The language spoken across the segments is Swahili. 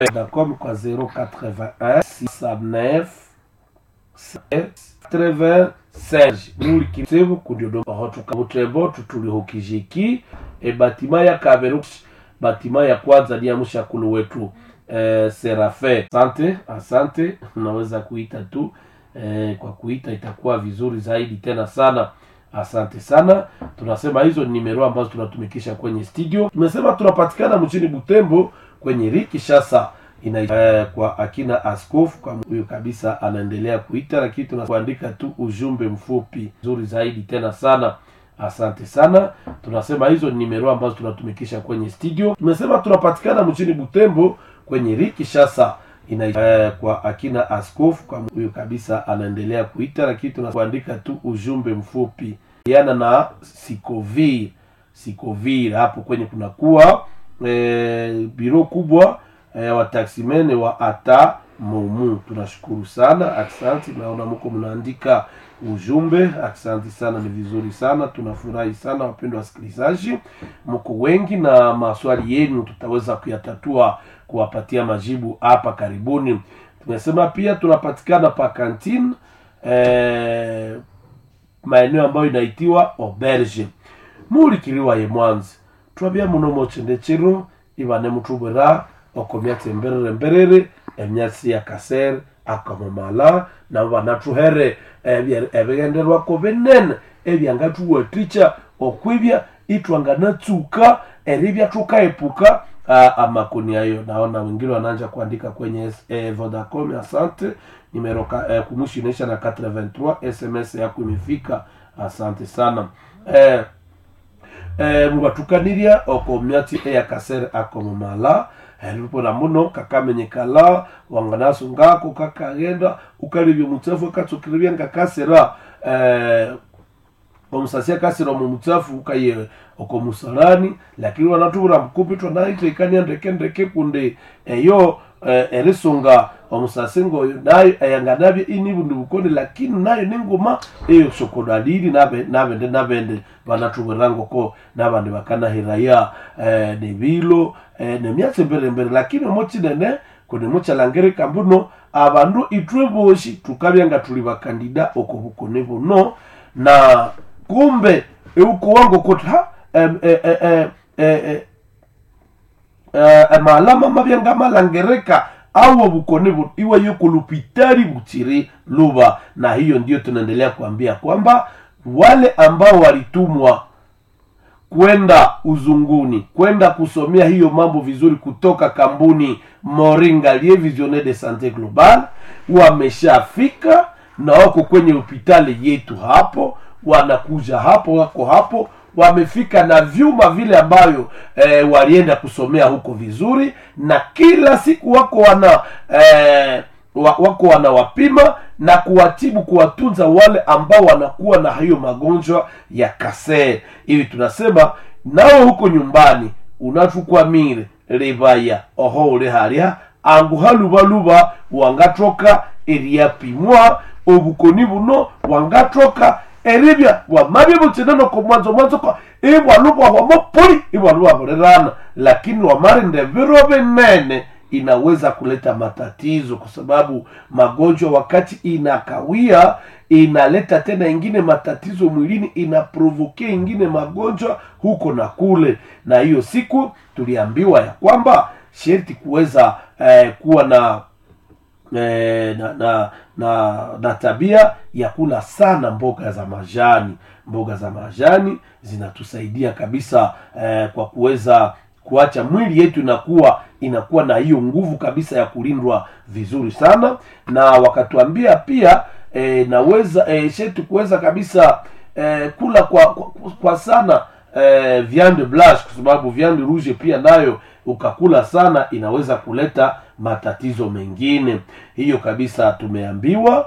Vodacom kwa 081 69 96 nuli kisevu kudiodo hotuka butrebo tutulihukijiki e batima ya kaberu batima ya kwanza ni ya mshakulu wetu eh, Serafe. Asante, asante, unaweza kuita tu eh, kwa kuita itakuwa vizuri zaidi tena sana. Asante sana. Tunasema hizo ni nimero ambazo tunatumikisha kwenye studio. Tumesema tunapatikana mjini Butembo kwenye Riki Shasa ina eh, kwa akina askofu kwa huyo kabisa anaendelea kuita, lakini tunakuandika tu ujumbe mfupi nzuri zaidi tena sana. Asante sana. Tunasema hizo ni nimero ambazo tunatumikisha kwenye studio. Tumesema tunapatikana mjini Butembo kwenye Riki Shasa ina eh, kwa akina askofu kwa huyo kabisa anaendelea kuita, lakini tunakuandika tu ujumbe mfupi yana na Sikovir Sikovir, hapo kwenye kunakuwa eh, biro kubwa eh, wataksimene wa ata momu. Tunashukuru sana, aksanti. Naona mko mnaandika ujumbe, aksanti sana, ni vizuri sana, tunafurahi sana wapendwa wasikilizaji, mko wengi na maswali yenu tutaweza kuyatatua kuwapatia majibu hapa karibuni. Tumesema pia tunapatikana pa kantine eh, maeneo ambayo inaitiwa auberge mulikiliwa ye mwanzi twabya muno mochendechero ibane mutubwera okomyatsi emberere mberere emyatsi ya kasere akamamala nabo banathuhere ebye- ebigenderwako binene ebyangathuwathikya okwibya itwanganatsuka eribya thukaepuka ah, amakoni ayo naona wengine wanaanza kuandika kwenye eh, vodacom asante nimero ka- eh, kumwisho inaisha na 83 sms yako imefika asante sana eh, eh, mubatukanirya oko myatsi eya kasere akomomala eripona muno kakamenyekala wanganasungako kakagenda ukalibya omutsafu akatsukiribya ngakasira eh, omusasi akasira omu mutsafu ukaye oko musalani lakini wanatubura mkupi twanaiteikania ndeke ndeke kunde eyo eh, erisunga omusasi ngoyo nayo eyanganabye ini bundi bukoni lakini nayo nengoma eyo sokodalili nabe- nabende nabende banatubwera ngoko nabandi bakanahiraya eh, nebilo eh, nemyatsi mbere mbere lakini omokinene kundi muchalangirika mbuno abandu itwe boshi tukabya nga tuli bakandida oko bukoni buno na kumbe eukuwango kuti ha em, eh, eh, eh, eh, eh, eh, malama mabya ngamalangereka au bukoni bu iwe yuko lupitari buchiri luba na hiyo ndio tunaendelea kuambia kwamba wale ambao walitumwa kwenda uzunguni kwenda kusomea hiyo mambo vizuri kutoka kampuni moringa lie visionnaire de sante global wameshafika na wako kwenye hospitali yetu hapo wanakuja hapo wako hapo wamefika na vyuma vile ambayo eh, walienda kusomea huko vizuri na kila siku wako wana eh, wa- wako wanawapima na kuwatibu kuwatunza wale ambao wanakuwa na hiyo magonjwa ya kasee hivi tunasema nawe huko nyumbani unatukwamire ribaya oho uri harya angu halubaluba wangatoka eryapimwa obukoni buno wangatoka eribya wamabye butsinano ko mwanzo mwanzo ko ibwalubwa wamopoli ibwalubwa burirana lakini wamarinde biro binene inaweza kuleta matatizo kwa sababu magonjwa wakati inakawia inaleta tena ingine matatizo mwilini inaprovoke ingine magonjwa huko na kule na hiyo siku tuliambiwa ya kwamba sherti kuweza eh, kuwa na eh, na, na, na, na tabia ya kula sana mboga za majani mboga za majani zinatusaidia kabisa eh, kwa kuweza kuacha mwili yetu inakuwa inakuwa na hiyo nguvu kabisa ya kulindwa vizuri sana na wakatuambia pia eh, naweza eh, shetu kuweza kabisa eh, kula kwa, kwa, kwa sana eh, viande blanche kwa sababu viande rouge pia nayo ukakula sana inaweza kuleta matatizo mengine hiyo kabisa tumeambiwa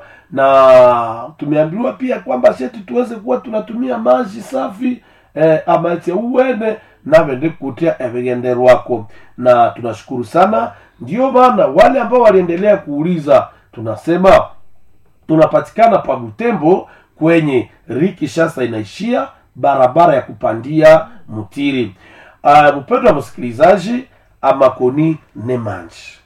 na tumeambiwa pia kwamba sheti tuweze kuwa tunatumia maji safi eh, amache uwene navende kutia evigenderwako na tunashukuru sana ndio maana wale ambao waliendelea kuuliza tunasema tunapatikana pa butembo kwenye riki shasa inaishia barabara ya kupandia mutiri uh, mpendo wa msikilizaji amakoni nemanji